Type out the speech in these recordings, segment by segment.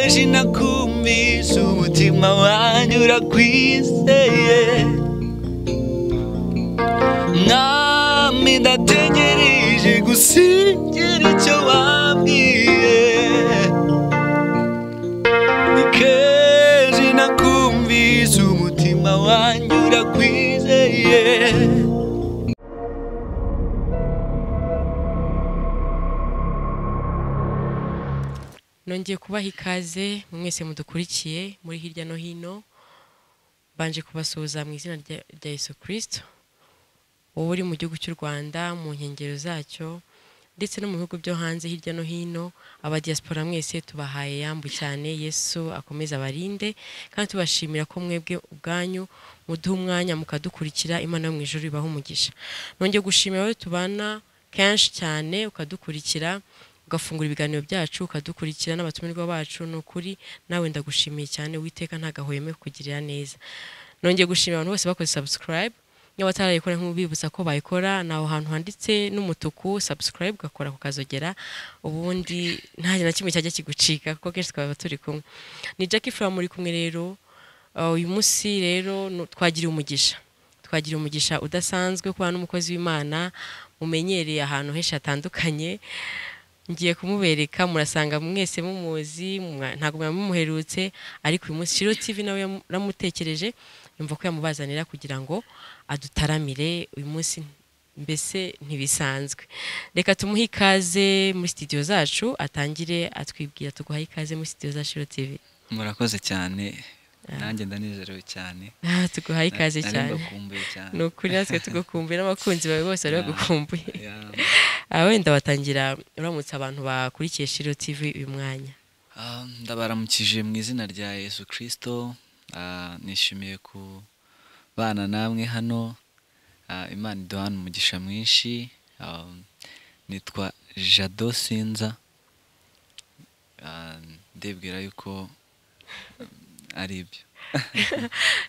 aje nakumvisha umutima wanyu urakwizeye mwami ndategereje gusigira icyo wabwiye nikeje nakumvisha umutima wanyu urakwizeye nongeye kubaha ikaze mwese mudukurikiye muri hirya no hino mbanje kubasuhuza mu izina rya- rya yesu kirisito wowe uri mu gihugu cy'u rwanda mu nkengero zacyo ndetse no mu bihugu byo hanze hirya no hino abadiyasipora mwese tubahaye yambu cyane yesu akomeze abarinde kandi tubashimira ko mwebwe ubwanyu muduha umwanya mukadukurikira imana yo mu ijoro ibaha umugisha nongeye gushimira wowe tubana kenshi cyane ukadukurikira ugafungura ibiganiro byacu ukadukurikira n'abatumirwa bacu ni ukuri nawe ndagushimiye cyane witeka ntagahweme kukugirira neza nongeye gushimira abantu bose bakoze subscribe niba batarayikora nk'ubibutsa ko bayikora ni aho hantu handitse n'umutuku subscribe ugakora kukazogera ubundi nta kintu na kimwe cyajya kigucika kuko kenshi twaba turi kumwe ni Jackie Fura muri kumwe rero Uh, uyu munsi rero nu- twagiriye umugisha twagira umugisha udasanzwe kuba n'umukozi w'imana mumenyereye ahantu henshi hatandukanye ngiye kumubereka murasanga mwese mumuzi mwa- ntabwo mwaba mumuherutse ariko uyu munsi shiro tv nawe yamu- yaramutekereje yumva ko yamubazanira kugira ngo adutaramire uyu munsi mbese ntibisanzwe reka tumuhe ikaze muri studio zacu atangire atwibwira tuguha ikaze muri studio za shiro tv murakoze cyane nanjye ndanezerewe cyane Ah, tuguha ikaze Nari cyane mbakumbuye cyane ni ukuri natwe tugukumbuye n'abakunzi bawe bose bari bagukumbuye Ya, aha wenda batangira uramutse abantu bakurikiye shiro tv uyu mwanya ah, ndabaramukije mu izina rya yesu kirisito ah, nishimiye kubana namwe hano Ah, imana iduhana umugisha mwinshi Ah, nitwa jado sinza Ah, ndibwira yuko ah, ari ibyo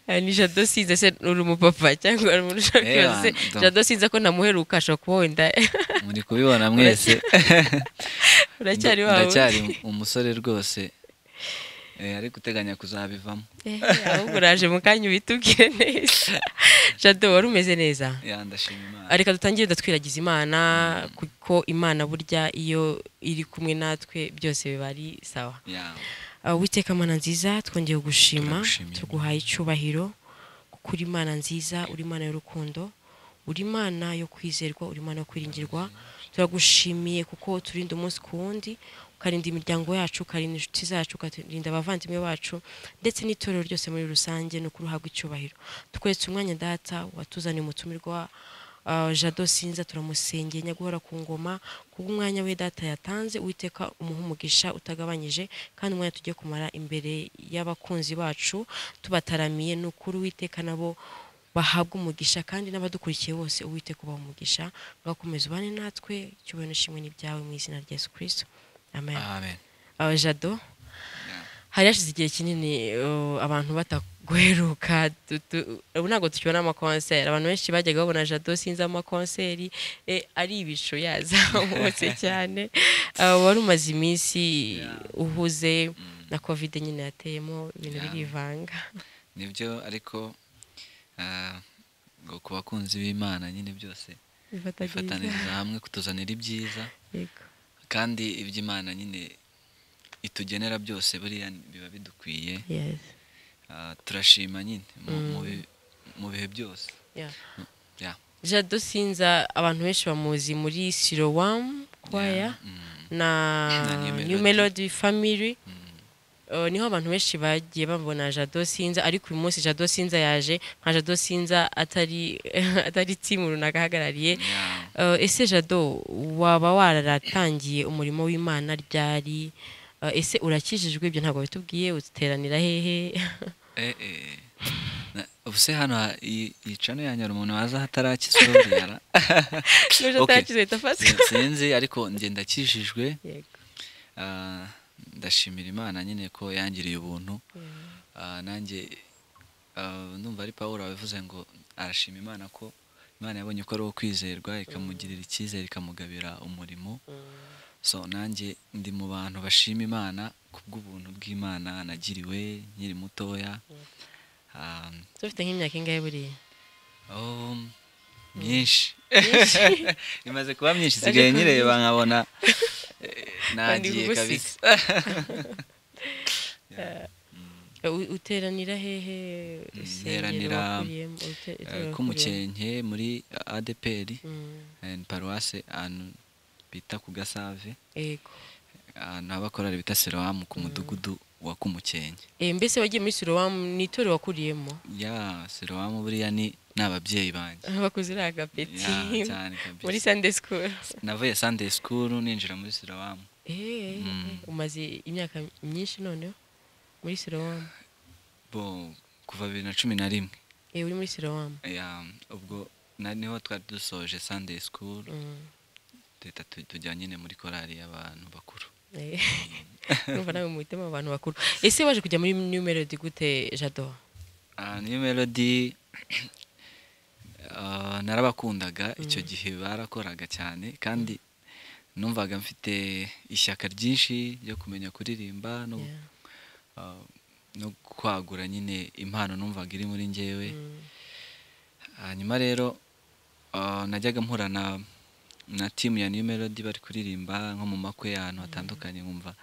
Ah, ni jado sinze se uri umupapa cyangwa uri umuntu ushaka Eh, kubaza se wanda. jado sinze ko namuheruka ashobora kuba wenda muri kubibona mwese uracyari Nda- wawe ndacyari umusore rwose Eh, ariko uteganya kuzabivamo Eh, ahubwo uraje mu kanya ubitubwire neza jado wari umeze neza ya ndashima imana Ah, reka dutangire datwiragiza imana kuko imana burya iyo iri kumwe natwe byose biba ari sawa Ya, Ah, witeka mana nziza twongeye gushima Turagushimira. tuguhaye icyubahiro kuko uri imana nziza uri imana y'urukundo uri imana yo kwizerwa uri imana yo kwiringirwa turagushimiye kuko turinda umunsi ku wundi ukarinda imiryango yacu ukarinda inshuti zacu ukarinda abavandimwe bacu ndetse n'itorero ryose muri rusange ni ukuri uhabwa icyubahiro tukwetse umwanya data watuzaniye umutumirwa ah, jado sinza turamusengeye nyaguhora ku ngoma kuko umwanya we data yatanze uwiteka umuha umugisha utagabanyije kandi umwanya tugiye kumara imbere y'abakunzi bacu tubataramiye ni ukuri uwiteka nabo bahabwa umugisha kandi n'abadukurikiye bose uwiteka ubaha umugisha ugakomeza ubane natwe icyubahiro n'ishimwe ni ibyawe mu izina rya yesu kirisito amen amen aba jado hari hashize igihe kinini uh, abantu bataguheruka tu- tu- ubu ntabwo tukibona amakonseri abantu benshi bajyaga babona jado sinzi amakonseri eh, ari ibicu yazamutse cyane Uh, wari umaze iminsi uhuze na kovide nyine yateyemo ibintu Yeah. birivanga nibyo ariko ah, ngo ku bakunzi b'imana nyine byose bifatagiriza bifataniriza hamwe kutuzanira ibyiza yego kandi iby'imana nyine itugenera byose buriya biba bidukwiye yes Ah, turashima nyine mu- mu bi- mu bihe byose yeah Ya, jado sinza abantu benshi bamuzi muri sirowamu kwaya ya, mm, na Na New Melody. new melody family mm, Uh, niho abantu benshi bagiye babona jado sinza ariko uyu munsi jado sinza yaje nka jado sinza atari atari timu runaka ahagarariye ya. Uh, ese jado waba wararatangiye umurimo w'imana ryari Uh, ese urakijijwe ibyo ntabwo bitubwiye uteranira hehe Eh, eh. Na- ubu se hano ha- iyi iyi cano ya nyarumuntu waza hatarakisorera n'uje Okay. atakizwe ahita afatwa sinzi ariko njye ndakijijwe Yego. ah, ndashimira imana nyine ko yangiriye ubuntu Ah, nanjye ah, ndumva ari pawuro wabivuze ngo arashima imana ko imana yabonye ko ari uwo kwizerwa ikamugirira icyizere ikamugabira umurimo so nanjye ndi mu bantu bashima imana kubw'ubuntu bw'imana nagiriwe nkiri mutoya Ah, dufite nk'imyaka ingahe buriya oh, myinshi imaze kuba myinshi isigaye nyireba nkabona eh, nagiye gusiga. kabisa U- uteranira hehe nteranira, Eh, kumukenke muri adpr eh, ni paruwase ahantu bita ku gasave yego ahantu h'abakorari bita serowamu ku mudugudu wa kumukenke Eh, mbese wagiye muri sirowamu ni itorero wakuriyemo ya serowamu buriya ni ni ababyeyi banjye bakuze uriya agapeti ya cyane muri kabisa sande sikuru navuye sunday school ninjira muri serowamu Eh, Mm. umaze imyaka myinshi noneho muri sirowamu bo kuva bibiri na cumi na rimwe Eh, uri muri sirowamu Ya, ubwo na niho twari dusoje sunday school Mm. duhita tu- tujya nyine muri korari y'abantu bakuru Eh, numva nawe muhitemo abantu bakuru ese waje kujya muri new melody gute jado Ah, niyo melody ah, narabakundaga icyo gihe barakoraga cyane kandi numvaga mfite ishyaka ryinshi ryo kumenya kuririmba no, Yeah. ah, no kwagura nyine impano numvaga iri muri njyewe Mm. hanyuma rero ah, najyaga mpura na na timu ya New Melody bari kuririmba nko mu makwe ahantu hatandukanye nkumva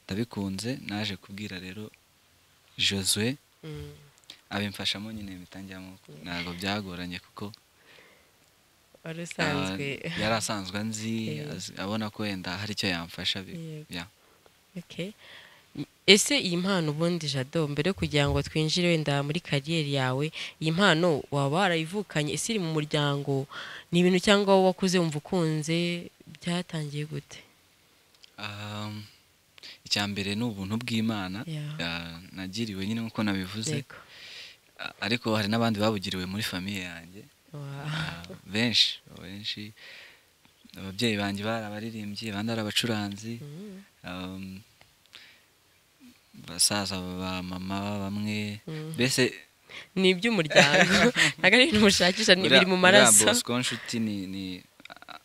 ndabikunze naje kubwira rero Josue Mm. abimfashamo nyine bitangiramo ntabwo byagoranye kuko wari ah, usanzwe yari asanzwe anzi Eh. azi- abona ko wenda hari icyo yamfasha bi- Yego. ya. Okay. ese iyi mpano ubundi jado mbere yo kugira ngo twinjire wenda muri kariyeri yawe iyi mpano waba warayivukanye ese iri mu muryango ni ibintu cyangwa wowe wakuze wumva ukunze byatangiye gute Um, icya mbere ni ubuntu bw'imana Yeah. ah, nagiriwe nyine nk'uko nabivuze Yego. Ah, ariko hari n'abandi babugiriwe muri famiye yanjye Wa- Ah, benshi benshi ababyeyi banjye bari abaririmbyi abandi ari abacuranzi Mm. um, basaza ba mama bamwe Mm. mbese ni iby'umuryango ntabwo ari ibintu mushakisha ni uriya- biri mu uriya maraso Bosco nshuti ni ni ah,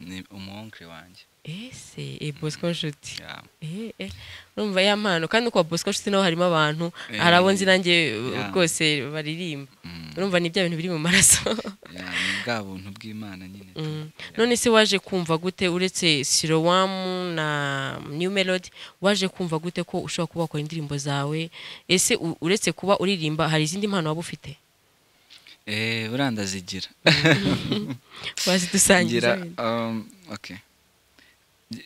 ni umuwonkere wanjye ese eh, bosco nshuti Yeah. Eh, eh, urumva ya mpano kandi uko bosco nshuti naho harimo abantu Eh, hari abo nzi nanjye eh, yeah. rwose baririmba Mm. urumva ni bya bintu biri mu maraso Yeah, ni bwa buntu bw'imana nyine tu- Mm. none se waje kumva gute uretse sirowamu na new melody waje kumva gute ko ushobora kuba wakora indirimbo zawe ese u- uretse kuba uririmba hari izindi mpano waba ufite Eh, buriya ndazigira wazidusangira ngira um, okay.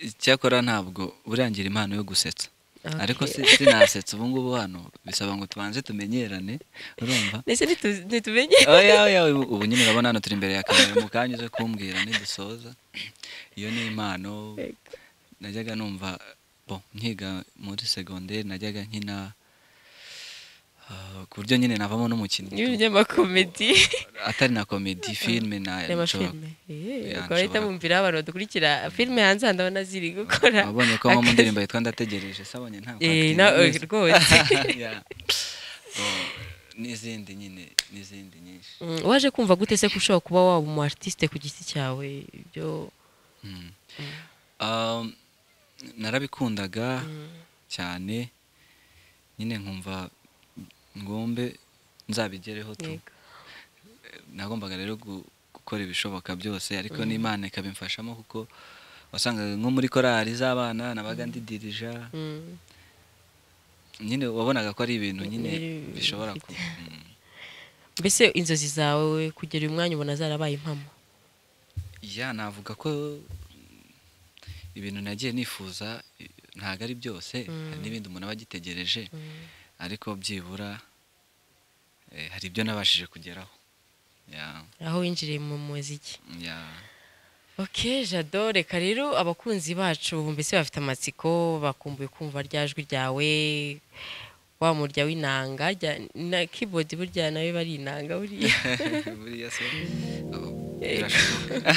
icyakora ntabwo burangira impano yo gusetsa Okay. ariko si- sinasetsa ubu ngubu hano bisaba ngo tubanze tumenyerane urumva ndetse ntitu- ntitumenye oya oya ubu ubu nyine urabona hano turi imbere ya kamera mu kanya uze kumbwira nidusoza iyo ni impano najyaga numva bo nkiga muri segonderi najyaga nkina ah, ku buryo nyine navamo n'umukinnyi n'ibinyamakome atari na komedi filime na n'amafilime Yeah, ukaba uhita nshobora- bumvira abantu badukurikira filime hanze hano ndabona ziri gukora wabonye ko nko mu akazi. ndirimbo yitwa ndategereje sabonye nta Eh, kwakira na- neza. eh, rwose. Yeah. Bo, n'izindi nyine n'izindi nyinshi Mm, waje kumva gute se ko ushobora kuba waba umu artiste ku giti cyawe ibyo Mm. Um, narabikundaga cyane nyine nkumva ngombe nzabigereho tu Yego. nagombaga rero gu- gukora ibishoboka byose ariko n'imana ikabimfashamo kuko wasangaga nko muri korali z'abana nabaga ndidirija Mm, nyine wabonaga ko ari ibintu nyine Biri- bishobora ku Mm. mbese inzozi zawe kugera uyu mwanya ubona zarabaye impamo ya navuga ko ibintu nagiye nifuza i- ntabwo ari byose hari n'ibindi umuntu aba agitegereje ariko byibura eh, hari ibyo nabashije kugeraho ya aho winjiriye mu muziki ya ok jado reka rero abakunzi bacu mbese bafite amatsiko bakumbuye kumva rya jwi ryawe wa murya w'inanga rya- na keyboard burya nawe bari inanga buriya buriya se abo birashoboka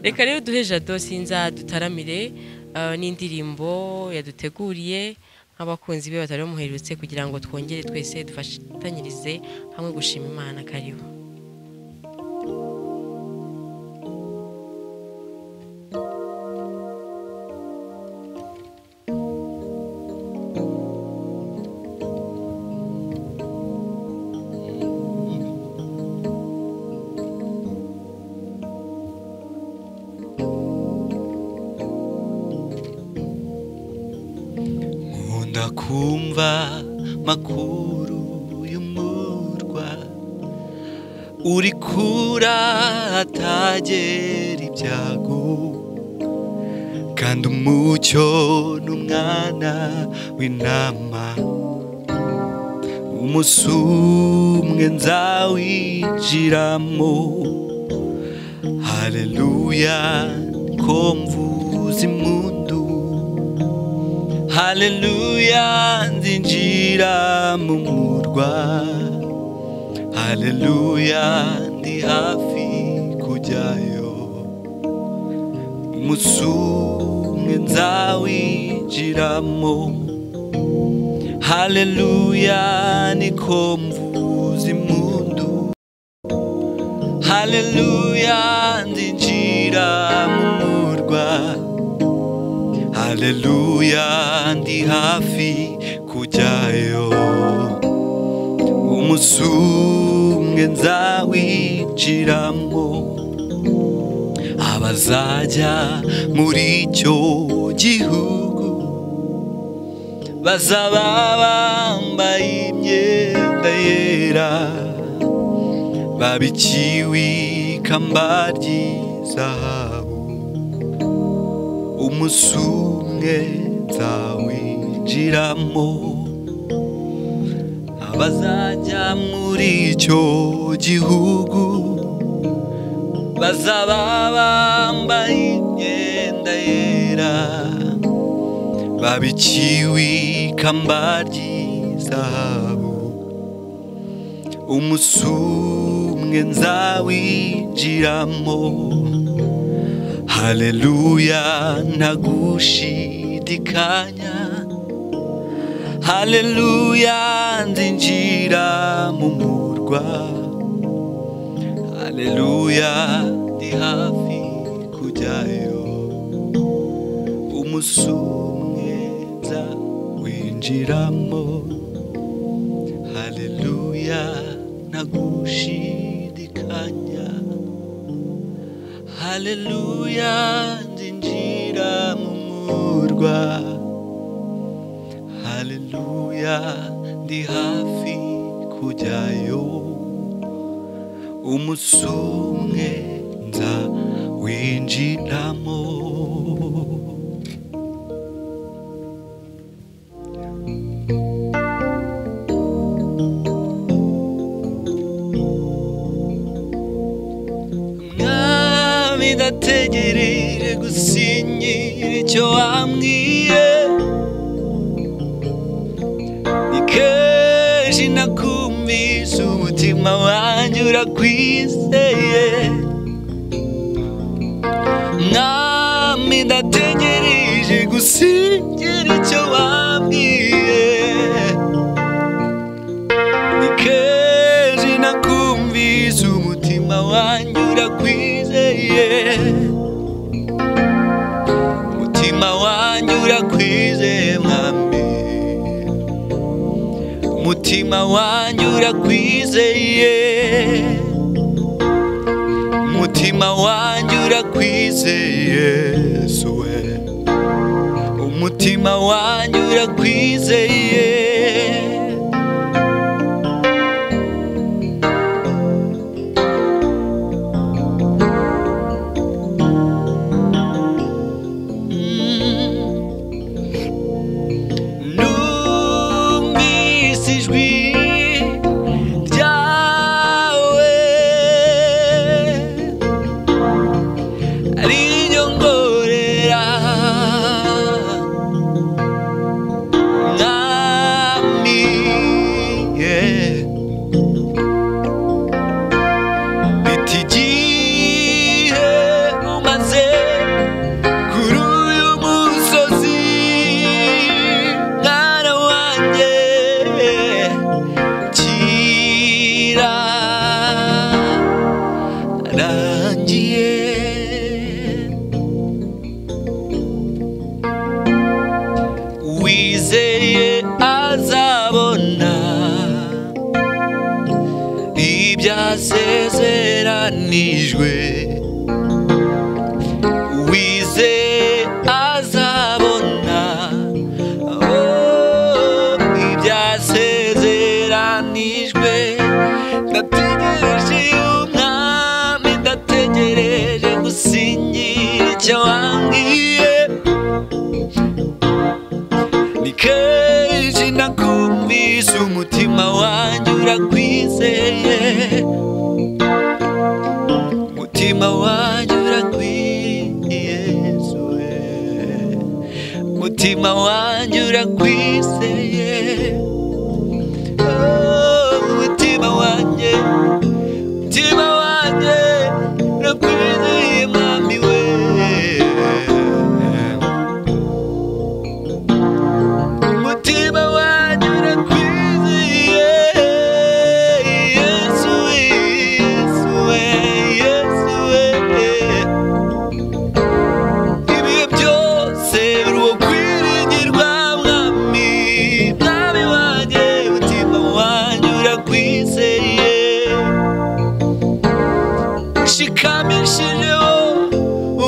reka rero duhe jado sinza dutaramire eh, n'indirimbo yaduteguriye nk'abakunzi be batari bamuherutse kugira ngo twongere twese dufatanyirize hamwe gushima imana kariho ndakumva makuru y'umurwa uri kura atagera ibyago kandi umucyo n'umwana w'intama umunsi umwe nzawinjiramo haleluya ko mvuza impundu haleluya nzinjira mu murwa haleluya ndi hafi kujyayo umunsi umwe nzawinjiramo haleluya niko mvuza impundu haleluya ndinjira mu murwa haleluya ndi hafi kujyayo umunsi umwe nzawinjiramo abazajya muri icyo gihugu bazaba bambaye imyenda yera baba ikiwi ikamba ry'izahabu umunsi umwe nzawinjiramo abazajya muri icyo gihugu bazaba bambaye imyenda yera baba ikiwi ikamba ry'izahabu umunsi umwe nzawinjiramo haleluya ntagushidikanya haleluya nzinjira mu murwa haleluya ndi hafi kujyayo umunsi umwe nzawinjiramo haleluya nagushidikanya haleluya nzinjira mu murwa haleluya ndi hafi kujyayo umunsi umwe nza winjiramo mwami ndategereje gusinyira icyo wambwiye ni kenshi nakumvise umutima wanjye urakwizeye mwami ndategereje gusinyira icyo wambwiye ni kenshi nakumvise umutima wanjye urakwizeye umutima wanjye urakwizeye mwami umutima wanjye urakwizeye umutima wanjye urakwizeye yesu we umutima wanjye urakwizeye Numvise ijwi ryawe ariryo ngorera mwami yeah. Bita igihe umaze kuri uyu musozi mwana wanjye kira rangiye wizeye azabona ibyasezeranijwe wize azabona oh, kenshi nakumvise umutima wanjye urakwizeye umutima wanjye urakwiyezuwe umutima wanjye urakwizeye Oh, umutima wanjye umutima wanjye urakwizeye mami we umutima wanjye urakwizeye yesu yesu we yesu we ibihe byose uri uwo kwiringirwa mwami mwami wanjye umutima wanjye urakwizeye ushikamishije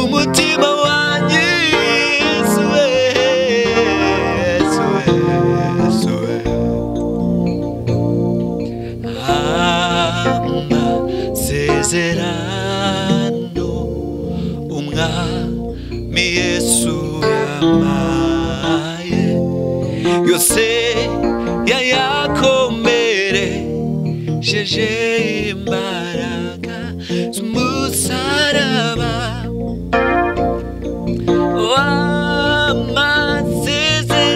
umutima wanjye yesu we yesu we yesu we amasezerano umwami yesu yampaye yose yayakomeresheje imbaraga z'umusaraba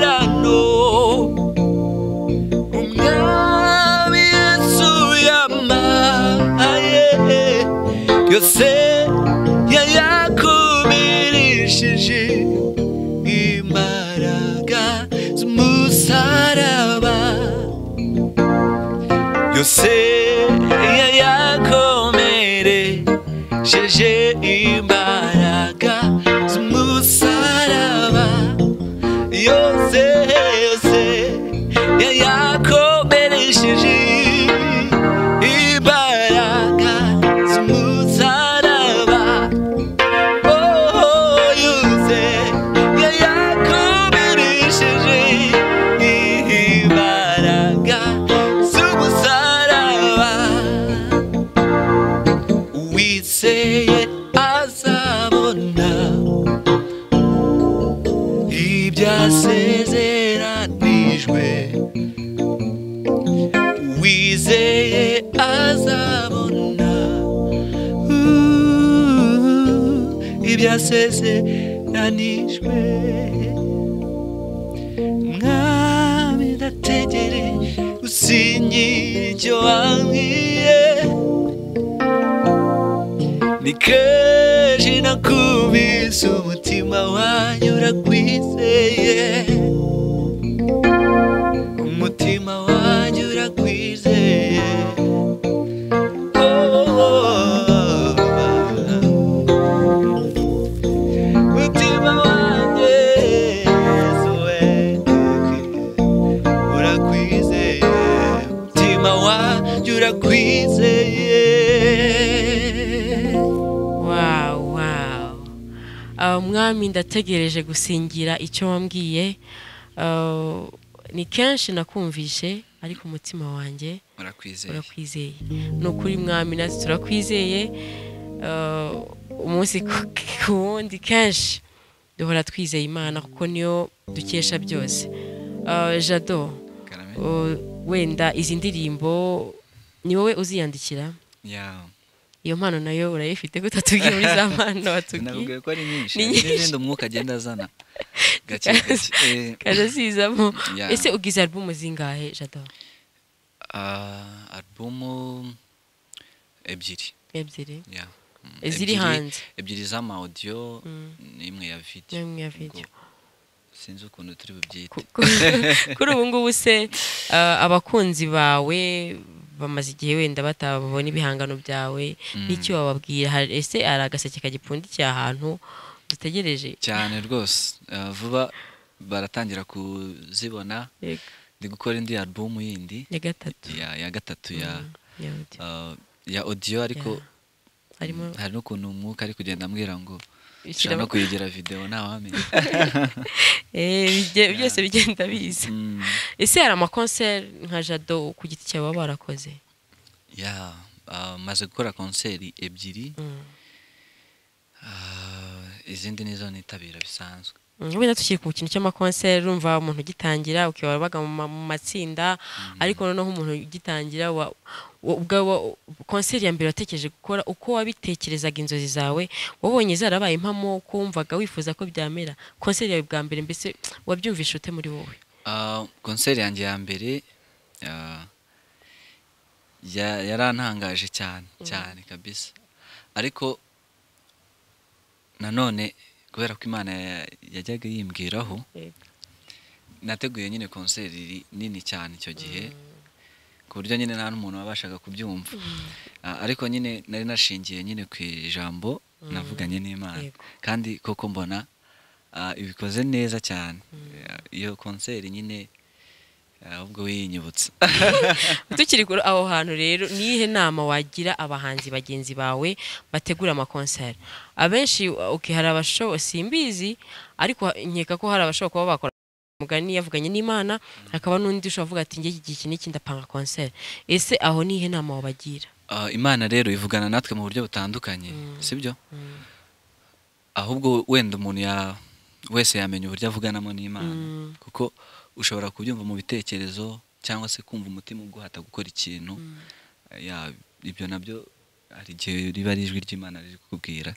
w'amasezerano umwami yesu yamaye yose yayakumirishije imbaraga z'umusaraba yose yayakomeresheje imbaraga z'umusaraba yose yose yayakomeresheje imbaraga z'umusaraba oh yose yayakomeresheje imbaraga z'umusaraba uwizeye azabona ibyasezeranijwe wizeye azabona Uh, ibyasezeranijwe mwami ndategere usinyira icyo wambwiye ni kenshi nakubise umutima wanjye urakwizeye umutima wanjye urakwizeye umutima wanjye Yesu we urakwizeye umutima wanjye urakwizeye wawu wawu Ah, mwami ndategereje gusingira icyo wambwiye Ah, ni kenshi nakumvishe ariko umutima wanjye urakwizeye urakwizeye ni ukuri mwami natwe turakwizeye Ah, umunsi ku- ku wundi kenshi duhora twizeye imana kuko niyo dukesha byose Ah, jado karame ah, wenda izi ndirimbo ni wowe uziyandikira yawe iyo mpano nayo urayifite gutatubwira muri za mpano watubwiye nabwiwe ko ari nyinshi Ni hari nyinshi. n'izindi umwuka agenda azana gake gake Eh, kaje zizamo Yeah. ese ugize alubumu zingahe jado ah, alubumu ebyiri ebyiri yeah. Mm, ziri ebyiri- hanze ebyiri z'amawodiyo Mm. n'imwe ya video n'imwe ya video sinzi ukuntu turi bubyite Ku- ku- kuri ubu ngubu se ah, abakunzi bawe bamaze igihe wenda batabona ibihangano byawe n'icyo wababwira Hari- ese hari agaseke kagipfundikiye ahantu dutegereje cyane rwose Ah, vuba baratangira kuzibona Yego, ndi gukora indi alubumu yindi ya gatatu ya, ya gatatu ya ya audio. ah, ya audio ariko Yeah. harimo hari n'ukuntu umwuka ari kugenda ambwira ngo ushobora ishyiramo no kuyigira video ntawamenya Eh, bijye- byose bigenda biza Mm, ese hari amakonseri nka jado ku giti cyawe baba barakoze yeah. Ah, maze gukora konseri ebyiri Mm. ah, izindi nizo nitabira bisanzwe Mm, wenda tukiri ku kintu cy'amakonseri urumva umuntu ugitangira ukiba wabaga mu ma- mu matsinda ariko noneho umuntu ugitangira wa- wa- ubwa wa- konseri ya mbere watekereje gukora uko wabitekerezaga inzozi zawe wabonye zarabaye impamo uko wumvaga wifuza ko byamera konseri yawe bwa mbere mbese wabyumvisha ute muri wowe Ah, konseri yanjye ya mbere ah, ya- yarantangaje cyane cyane kabisa ariko nanone kubera ko imana ya- yajyaga yimbwiraho nateguye nyine konseri iri- nini cyane icyo gihe ku buryo nyine nta n'umuntu wabashaga kubyumva Ah, ariko nyine nari nashingiye nyine ku ijambo navuganye n'imana Yego. kandi koko mbona ah, ibikoze neza cyane Ah, iyo konseri nyine ahubwo wiyinyibutsa tukiri kuri aho hantu rero niyihe nama wagira abahanzi bagenzi bawe bategura amakonseri abenshi okay, hari abashobo simbizi ariko nkeka ko hari abashobora kuba bakora mugani yavuganye n'imana hakaba n'undi ushobora kuvuga ati njye iki gihe iki n'iki ndapanga konseri ese aho nihe nama wabagira Ah, imana rero ivugana natwe mu buryo butandukanye sibyo ahubwo wenda umuntu ya wese yamenya uburyo avuganamo n'imana Mm. kuko ushobora kubyumva mu bitekerezo cyangwa se kumva umutima uguhata gukora ikintu Ya, ibyo nabyo hari igihe riba ari ijwi ry'imana riri kukubwira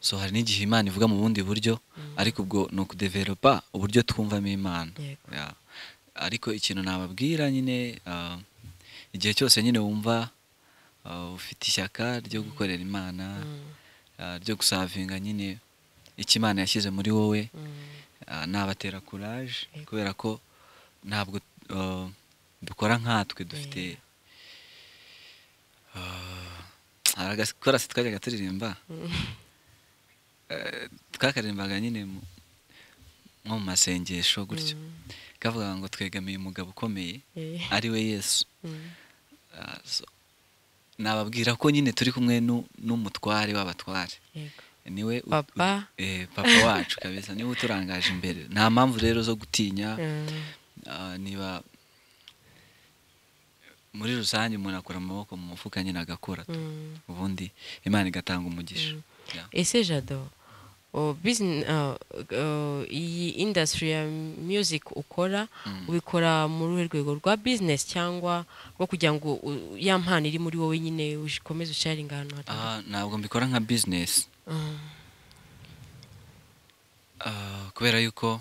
so hari n'igihe imana ivuga mu bundi buryo ariko ubwo ni ukudeveropa uburyo twumvamo imana Yego. Ya. ariko ikintu nababwira nyine ah, igihe cyose nyine wumva ah, ufite ishyaka ryo gukorera imana ah, ryo gusavinga nyine icyo imana yashyize muri wowe Ah, ni abatera kuraje Yego. kubera ko ntabwo ah, dukora nkatwe dufite Ah, hari agakorasi twajyaga turirimba Eh, twakaririmbaga nyine mu- nko mu masengesho gutyo kavuga ngo twegamiye umugabo ukomeye Eh, ari we yesu mm, Ah, so, nababwira ko nyine turi kumwe nu- n'umutware w'abatware yego. niwe u- Papa. u- eh, papa wacu kabisa niwe uturangaje imbere nta mpamvu rero zo gutinya Mm, Ah, niba muri rusange umuntu akura amaboko mu mufuka nyine agakora mm. ubundi imana igatanga umugisha Ya. ese jado o, business, uh, uh, iyi industry ya music ukora ubikora mu ruhe rwego rwa business cyangwa rwo kugira ngo u- ya mpano iri muri wowe nyine ukomeze usharinga ahantu hatandukanye Ah, ntabwo mbikora nka bizinesi Ah, kubera yuko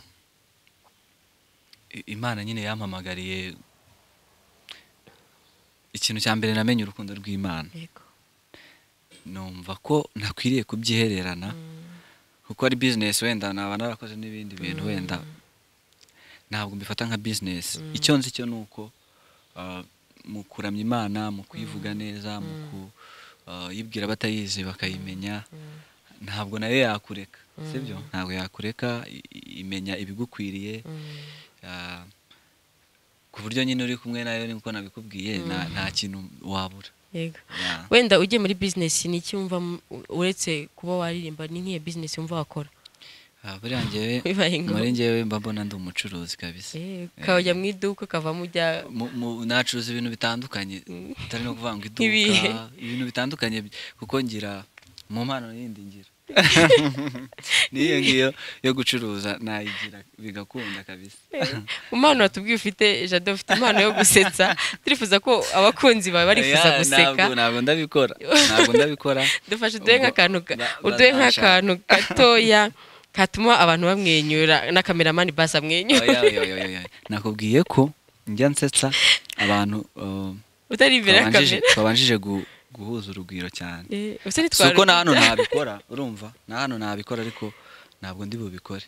i- imana nyine yampamagariye ikintu cya mbere namenye urukundo rw'imana yego numva ko nakwiriye kubyihererana kuko ari bizinesi wenda naba narakoze n'ibindi bintu wenda ntabwo mbifata nka bizinesi icyo nzi cyo ni uko ah, mu kuramya imana mu kuyivuga neza mu kuyibwira abatayizi bakayimenya ntabwo nayo yakureka sibyo ntabwo yakureka i- i- imenya ibigukwiriye ah, ku buryo nyine uri kumwe nayo niko nabikubwiye nta- nta kintu wabura yego Ya. wenda ugiye muri business ni iki wumva mu- uretse kuba waririmba ni nk'iyo business wumva wakora Ah, buriya njyewe Bibaye ngombwa. muri njyewe mba mbona ndi umucuruzi kabisa Eh, ukajya mu iduka ukavamo ujya Mu- mu- nacuruza ibintu bitandukanye utari no kuvuga ngo Ibihe. iduka ibintu bitandukanye bi- kuko ngira mu mpano yindi ngira n'iyo ngiyo yo gucuruza nayigira bigakunda kabisa impano watubwiye ufite jado ufite impano yo gusetsa turifuza ko abakunzi bawe barifuza Ya, guseka ntabwo- ntabwo ndabikora ntabwo ndabikora dufashe uduhe Ubwo nk'akantu ga- ba- uduhe bazanshaka. nk'akantu gatoya katuma abantu bamwenyura na kameramani basi amwenyura Oya, oya, oya, oya, oya. nakubwiye ko njya nsetsa abantu uh, utari imbere ya twabanjije kamera twabanjije gu- guhuza urugwiro cyane Eh, usa si uko na n'itwara hano ntabikora urumva na hano ntabikora ariko ntabwo ndi bubikore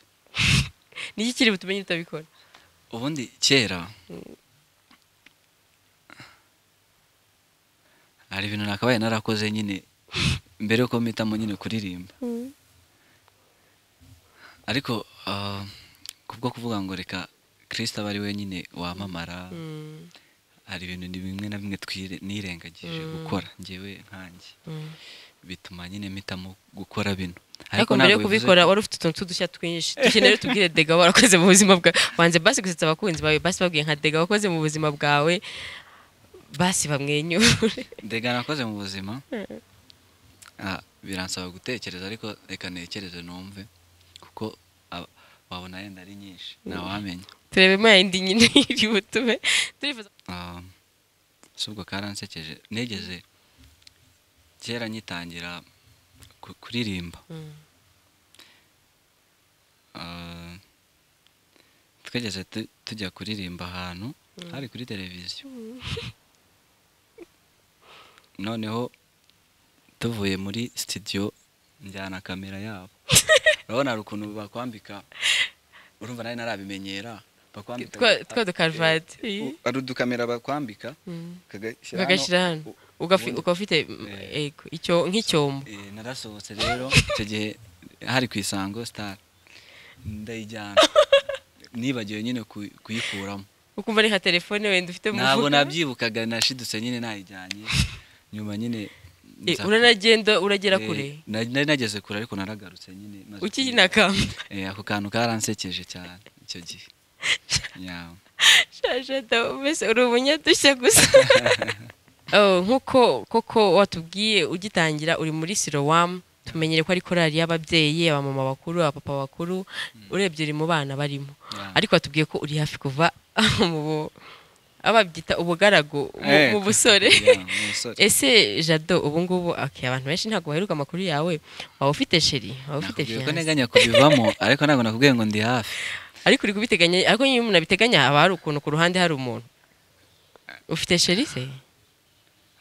niki kiri butumenye utabikora ubundi kera hari ibintu nakabaye narakoze nyine mbere yuko mpitamo nyine kuririmba ariko ah, kubwo kuvuga ngo reka kirisita aba ari we nyine wamamara Mm, hari ibintu ni bimwe na bimwe twire- nirengagije gukora ngewe nkanjye mm. bituma nyine mpitamo gukora bino ariko mbere yo ntabwo bivuze- kubikora wari ufite utuntu tw'udushya twinshi dukeneye tubwire dega warakoze mu buzima bwawe wanze basi gusetsa abakunzi bawe basi babwiye nka dega wakoze mu buzima bwawe basi bamwenyure ndega nakoze mu buzima Ah, biransaba gutekereza ariko reka ntekereze numve kuko ab- wabona yenda ari nyinshi ntawamenya turebemo yayindi nyine iri butume turifuza Ah, si ubwo karansekeje negeze kera nyitangira ku- kuririmba Mm. Ah, twigeze tu- tujya kuririmba ahantu hari kuri televiziyo noneho tuvuye muri sitidiyo njyana kamera yabo urabona hari ukuntu bakwambika urumva nawe ntarabimenyera bakwambika Twa- twa dukaruvati. Eh, hari udukamera bakwambika kagashyira hano. ukagashyira hano U- ugafi- ubundi- ukaba ufite mm, Eh. ego, icyo- nk'icyombo Eh, narasohotse rero icyo gihe hari ku isango sitari ndayijyana nibagiwe nyine ku- kuyikuramo ukumva ari nka telefone wenda ufite mu ntabwo mufuka. nabyibukaga nashidutse nyine nayijyanye nyuma nyine Eh, nza- uranagenda uragera eh, kure na- nari nageze kure ariko naragarutse nyine maze ukina kamba kurira. Eh, ako kantu karansekeje cyane icyo gihe Yeah. shashata mbese uri umunyadushya gusa Oh, nk'uko koko watubwiye ugitangira uri muri sirowamu tumenyere ko ari korali y'ababyeyi abamama bakuru abapapa bakuru urebye uri mu bana barimo Yeah. ariko watubwiye ko uri hafi kuva mu bu- ababyita ubugaragu mu- Eh, mu busore yeah, mu busore. ese jado ubu ngubu okay, abantu benshi ntabwo baheruka amakuru yawe waba ufite sheri waba ufite Nakubwiye ko fiyanse nteganya kubivamo ariko ntabwo nakubwiye ngo ndi hafi ariko uri kubiteganya ariko iyo umuntu abiteganya haba hari ukuntu ku ruhande hari umuntu ufite sheri se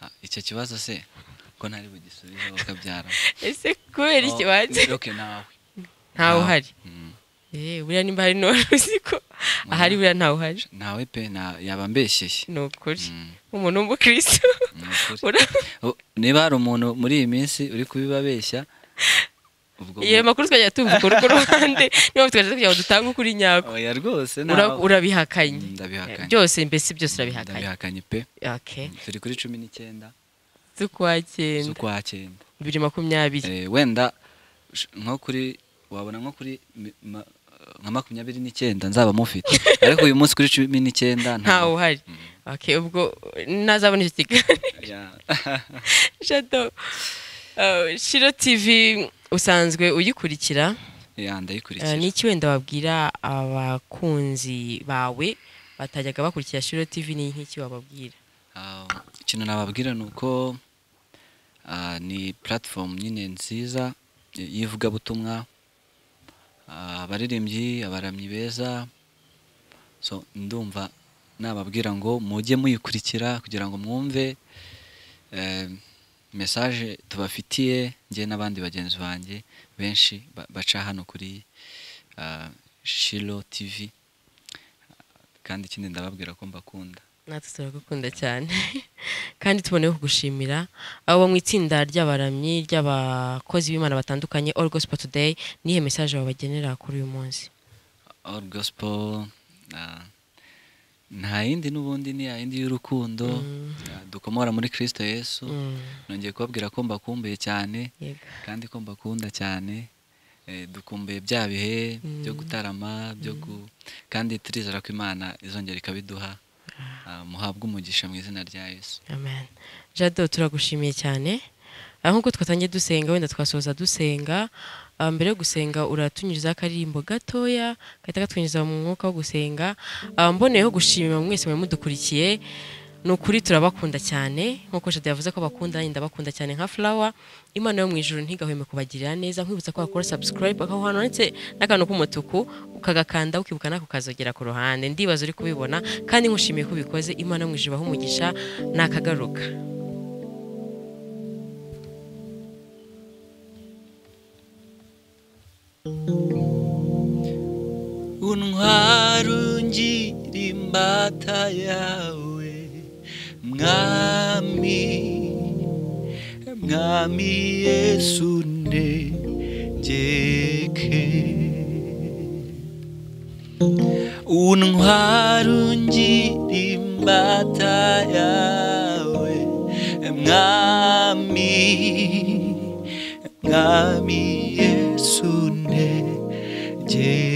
Ah, icyo kibazo se ko ntari bugisubizeho kabyara ese kubera iki wanjye oke nawe ntawe uhari Mm. Eh, buriya nimba hari n'uwari uzi ko ahari buriya ntawe uhari nawe pe na- yaba mbeshyeye ni ukuri Mm, umuntu w'umukristo ni ukuri. Ura- U- niba hari umuntu muri iyi minsi uri kubibabeshya ubwo iyo makuru twajya tuvuga urwo ruhande niba tukaje kugira ngo dutange ukuri nyako oya rwose Ura- nawe urabihakanye Mm, ndabihakanye. byose mbese byose urabihakanye ndabihakanye pe okay Mm, turi kuri cumi n'icyenda z'ukwa cyenda z'ukwa cyenda bibiri makumyabiri Eh, wenda sh- nko kuri wabona nko kuri mi- ma- nka makumyabiri n'icyenda nzaba mufite ariko uyu munsi kuri cumi n'icyenda ntawe uhari Mm. okay ubwo ntazabona icyo kiganiro Yeah. Jado, uh, Shiro TV usanzwe uyikurikira Yeah, uh, ndayikurikira n'iki wenda wabwira abakunzi bawe batajyaga bakurikira Shiro TV ni nk'iki wababwira Ah, ikintu nababwira ni uko ah, ni platform nyine nziza y- y'ivugabutumwa Ah, abaririmbyi abaramyi beza so ndumva nababwira ngo mujye muyikurikira kugira ngo mwumve eh, message tubafitiye njye n'abandi bagenzi banjye benshi ba- baca hano kuri ah, Shilo TV kandi ikindi ndababwira ko mbakunda natwe turagukunda cyane kandi tuboneyeho kugushimira abo mu itsinda ry'abaramyi ry'abakozi b'imana batandukanye all gospel today nihe message wabagenera kuri uyu munsi All Gospel ah, nta yindi n'ubundi ni ya yindi y'urukundo ah, dukomora muri Kristo Yesu Mm, nongeye kubabwira ko mbakumbuye cyane yego. kandi ko mbakunda cyane Eh, dukumbuye bya bihe byo gutarama byo gu- kandi turizera ko imana izongera ikabiduha Ah, muhabwe umugisha mu izina rya yesu amen jado turagushimiye cyane Ah, nk'uko twatangiye dusenga wenda twasoza dusenga Ah, mbere yo gusenga uratunyurizaho akaririmbo gatoya gahita katwinjiza mu mwuka wo gusenga Ah, mboneyeho gushima mwese mwari mudukurikiye ni ukuri turabakunda cyane nk'uko jado yavuze ko bakunda nanjye ndabakunda cyane nka fulawa imana yo mu ijoro ntigahweme kubagirira neza nkwibutsa ko wakora subscribe aho hantu handitse n'akantu k'umutuku ukagakanda ukibuka nako kazogera ku ruhande ndibaza uri kubibona kandi nkushimiye ko ubikoze imana yo mu ijoro ibahe umugisha nakagaruka untwara ungira imbata yawe mwami mwami yesu negeke untwara ungira imbata yawe mwami mwami yesu negeke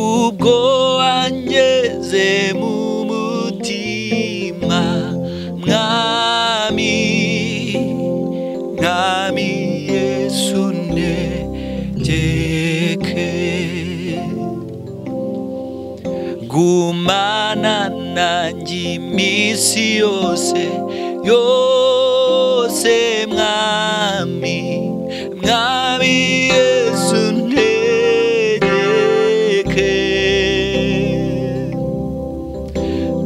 ubwo wanyeze mu mutima mwami mwami yesu ne gumana nanjye iminsi yose yose mwami mwami yesu ntegeke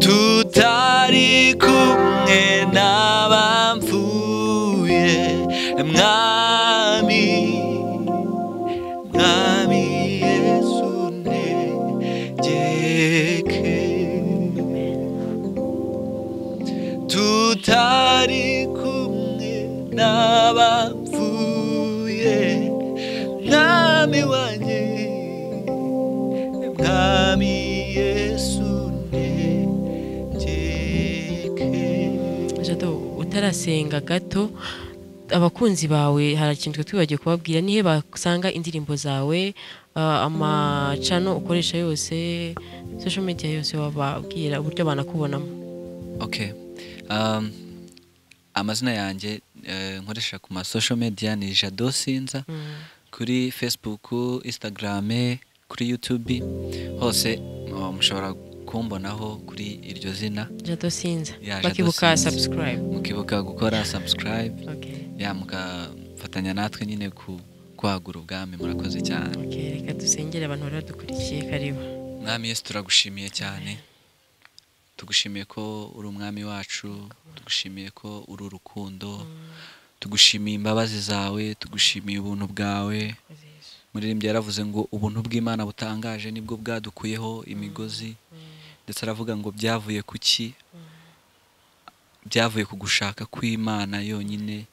tutari kumwe n'abapfuye mwami mwami yesu ntegeke tutari kumwe n'abapfuye mwami wanjye mwami yesu ntegeke jado utarasenga gato abakunzi bawe hari ikintu twe twibagiwe kubabwira nihe basanga indirimbo zawe ah, amacano ukoresha yose social media yose wababwira uburyo banakubonamo okay um, amazina yanjye eh, nkoresha ku ma social media ni jado sinza kuri facebook instagram kuri youtube hose oh, mushobora kumbonaho kuri iryo zina jado sinza Ya, Jado bakibuka Sinza. subscribe mukibuka gukora subscribe okay. ya mukafatanya natwe nyine ku kwagura ubwami murakoze cyane Okay, reka dusengere abantu bari badukurikiye karibu mwami yesu turagushimiye cyane tugushimiye ko uri umwami wacu tugushimiye ko uri urukundo tugushimiye imbabazi zawe tugushimiye ubuntu bwawe muririmbyi yaravuze ngo ubuntu bw'imana butangaje nibwo bwadukuyeho imigozi ndetse aravuga ngo byavuye ku ki byavuye ku gushaka kw'imana yonyine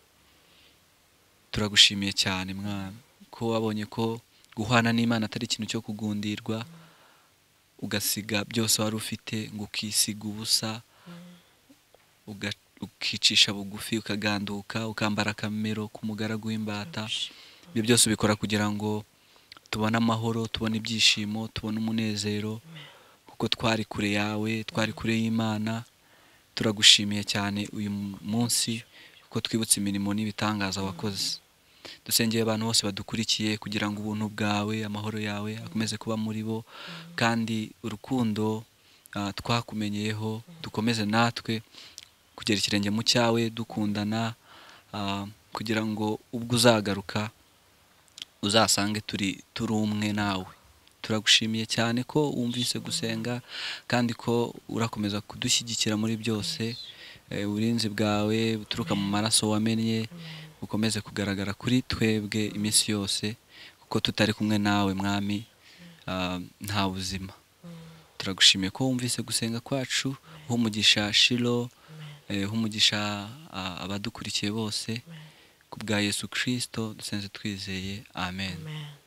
turagushimiye cyane mwana ko wabonye ko guhana n'imana atari ikintu cyo kugundirwa ugasiga byose wari ufite ngo ukisiga ubusa uga- ukicisha bugufi ukaganduka ukambara akamero k'umugaragu w'imbata ibyo byose ubikora kugira ngo tubone amahoro tubone ibyishimo tubone umunezero kuko twari kure yawe twari kure y'imana turagushimiye cyane uyu munsi kuko twibutse imirimo n'ibitangaza wakoze dusengeye abantu bose badukurikiye kugira ngo ubuntu bwawe amahoro yawe akomeze kuba muri bo kandi urukundo ah, twakumenyeyeho dukomeze natwe kugera ikirenge mu cyawe dukundana ah, kugira ngo ubwo uzagaruka uzasange turi turi umwe nawe turagushimiye cyane ko wumvise gusenga kandi ko urakomeza kudushyigikira muri byose Eh, uburinzi bwawe buturuka mu maraso wamennye bukomeze kugaragara kuri twebwe iminsi yose kuko tutari kumwe nawe mwami ah, nta buzima turagushimiye ko wumvise gusenga kwacu uha umugisha shiro eh, uha umugisha ah, abadukurikiye bose ku bwa yesu kirisito dusenze twizeye amen Amen.